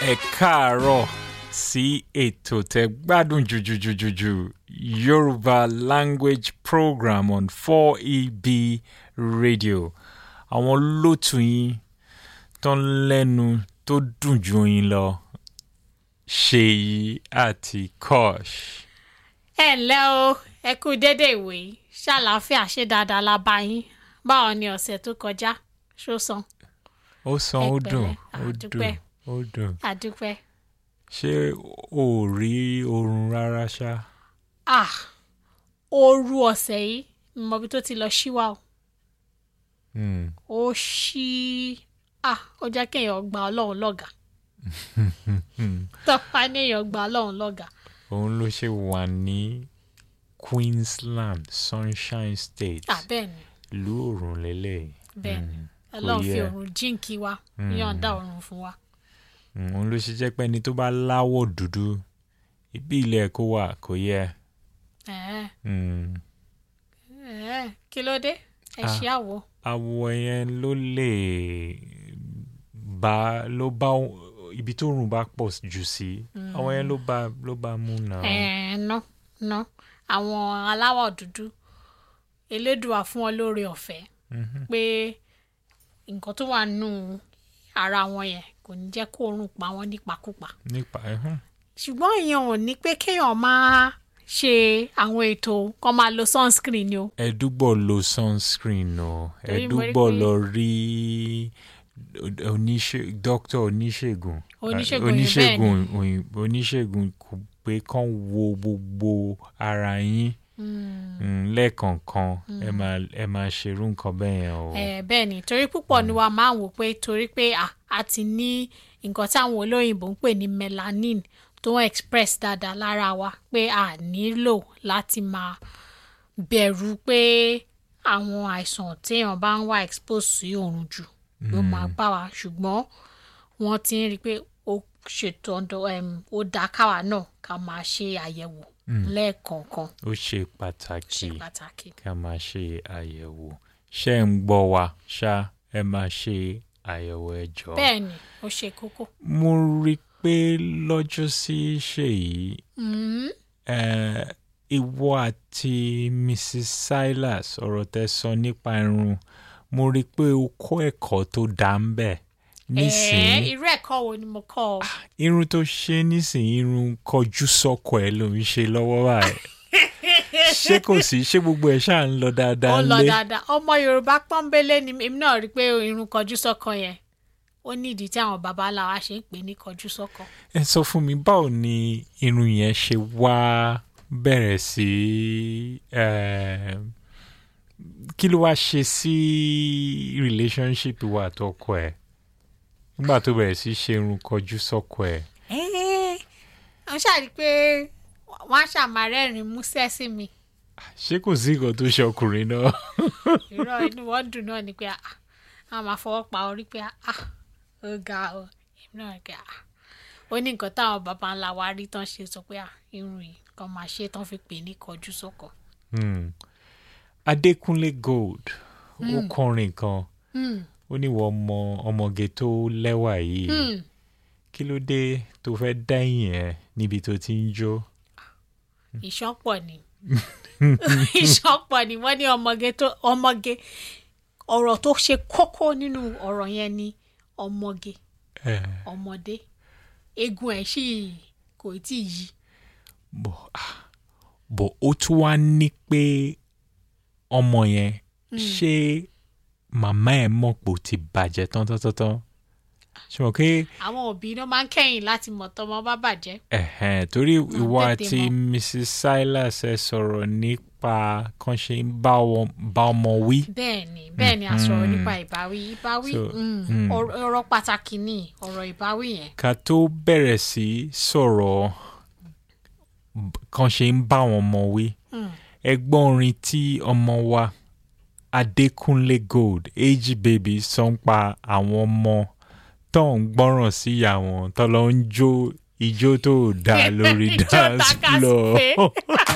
ẹ káàárọ̀ sí ètò tẹ gbádùn jùjùjùjùjù Yorùbá language program on 4EB radio àwọn lótú yín tó ń lẹ́nu tó dùn ju yín lọ Ṣèyí àti Kosh. ẹ ǹlẹ́ o ẹ kú déédéé ìwé yìí ṣàlàáfíà ṣe dáadáa la bá yín báwo ni ọ̀sẹ̀ tó kọjá ṣó san ó san Ẹ ó pẹ̀lẹ́, dùn a ó dúpẹ́. dùn ó dùn àdúpẹ́. ṣé o ò rí oorun rárá ṣá. ah ooru ọ̀sẹ̀ yìí ni mo bí tó ti lọ ṣíwá o Hmm. ó ṣí ah ó jẹ́ kéèyàn gba ọlọ́run lọ́gàá tọ́pá ní èèyàn gba ọlọ́run lọ́gàá òun ló ṣe wà ní Queensland Sunshine State ah bẹ́ẹ̀ ni ìlú òrùn lélẹ̀ bẹ́ẹ̀ ni ọlọ́run fi yẹ. òrùn jíǹkí wa yọ̀ǹda òrùn fún wa. òun ló ṣe jẹ́ pé ẹni tó bá láwọ̀ dúdú ibi ilẹ̀ kó wà kò yẹ. ẹ̀ẹ́ Hmm. ẹ̀ẹ́ kí ló dé ẹ Ah. ṣe àwọ̀ àwọ̀ yẹn ló lè bá ló bá ibi tó rùn bá pọ̀ jù sí àwọn yẹn ló bá ló bá mú náà. ẹ̀ẹ́ ná ná àwọn aláwọ̀ dúdú elédùà fún wọn lóore ọ̀fẹ́ pé nǹkan tó wà nù ara wọn yẹn kò ní jẹ́ kó oorun pa wọ́n nípakúpa nípa ẹ̀hún. ṣùgbọ́n ìyẹn ò ní pé kéèyàn máa ṣe àwọn ètò kan máa lo sunscreen ni o ẹdúgbò lo sunscreen o Torí mo rí ẹdúgbò pé- lọ rí oníṣe dókítà oníṣègùn Oníṣègùn oníṣègùn òyìnbó oníṣègùn kò pé kán wo gbogbo ara yín Mm, lẹ́ẹ̀kọ̀ọ̀kan ẹ máa ẹ máa ṣerú nǹkan bẹ́ẹ̀ yẹn o. Eh, bẹ́ẹ̀ ni torí púpọ̀ ni wa máa ń wò pé torí pé à a ti ní nǹkan táwọn olóyìnbó ń pè ní melanin tó ń express dáadáa lára wa pé a nílò láti máa bẹ̀rù pé àwọn àìsàn téèyàn bá ń wá expose sí oòrùn jù ló máa bá wa ṣùgbọ́n wọ́n ti ń rí i pé ó ṣètò ọ̀dọ̀ em, ó dáa káwa náà ká máa ṣe àyẹ̀wò lẹ́ẹ̀kọ̀ọ̀kan ó ṣe ṣe pàtàkì pàtàkì. ká máa ṣe àyẹ̀wò ṣé ń gbọ́ wa ṣá ẹ máa ṣe àyẹ̀wò ẹ jọ̀ọ́. bẹ́ẹ̀ ni ó ṣe kókó. mo rí i pé lọ́jọ́ sí ṣèyí Mm. eh, ìwọ àti Mrs. Silas ọ̀rọ̀ tẹ sọ nípa irun mo rí i pé o kọ́ ẹ̀kọ́ tó dá ń bẹ̀ Ẹ̀ẹ́, nísìnyí irú ẹ̀kọ́ wo ni mo kọ́ ọ? irun tó ṣe nísìnyí irun kọjú sọ́kọ ẹ̀ ló ń ṣe lọ́wọ́ báyìí ṣé kò sí ṣé gbogbo ẹ̀ ṣáà ń lọ dáadáa ó lọ lé dáadáa ọmọ yorùbá pọ́nbélé ni èmi náà rí i pé irun kọjú sọ́kọ yẹn ó ní ìdí tí àwọn baba ńlá wa ṣe ń pè ní kọjú sọ́kọ. ẹ sọ fún mi báwo ni irun yẹn ṣe wá bẹ̀rẹ̀ sí eh, kí ló wá ṣe sí relationship wa àtọkọ ẹ̀ nígbà tó bẹ̀rẹ̀ sí ṣe irun kọjú sọ́kọ ẹ̀ ẹ́ẹ́ wọ́n ṣàrí pé wọ́n á ṣàmárẹ́rìn músẹ́ sí mi ṣé kò sí nǹkan tó ṣe ọkùnrin náà irọ́ inú wọn dùn náà ni pé ah, àwọn máa fọwọ́ pa orí pé ah, ó ga ọ èmi náà rí i pé ah, ó ní nǹkan táwọn baba ńlá wa rí tán ṣe sọ pé ah, irun yìí kan máa ṣe tán fi pè ní kọjú sọ́kọ. Hmm. Adékúnlé Gold ó kọrin kan Hmm. ó ní wọ́n ọmọ ọmọge tó lẹ́wà yìí Hmm. kí ló dé tó fẹ́ dẹ́yìn ẹ̀ níbi tó ti ń jó. ìṣọ́pọ̀ ni ìṣọ́pọ̀ ni wọ́n ní ọmọge tó ọmọge ọ̀rọ̀ tó ṣe kókó nínú ọ̀rọ̀ yẹn ni ọmọge Eh, ọmọdé eegun ẹ̀ sì kò tí ì yí bọ̀ ah, bọ̀ ó tún wá ní pé ọmọ yẹn ṣé màmá ẹ̀ mọ̀ pé ó ti bàjẹ́ tán tán tán tán ṣe mọ̀ pé àwọn òbí náà máa ń kẹ́yìn láti mọ̀ tọ́mọ bá bàjẹ́ ẹ̀hẹ̀n torí ìwọ tètè àti mọ̀. Mrs. Silas ẹ sọ̀rọ̀ nípa kan ṣe ń bá wọn- bá ọmọ wí. bẹ́ẹ̀ ni bẹ́ẹ̀ ni a sọ̀rọ̀ nípa ìbáwí ìbáwí So, mm, mm. ọ̀rọ̀ ọ̀rọ̀ pàtàkì ni ọ̀rọ̀ ìbáwí yẹn ká tó bẹ̀rẹ̀ sí sọ̀rọ̀ b- kan ṣe ń bá wọn ọmọ wí. ẹgbọ́n orin tí ọmọ wa Adékúnlé Gold ag baby sọ ń pa àwọn ọmọ tó ń gbọ́ràn sí ìyá wọn tó lọ ń jó ijó tó dáa lórí Ijó dance takaspé. floor.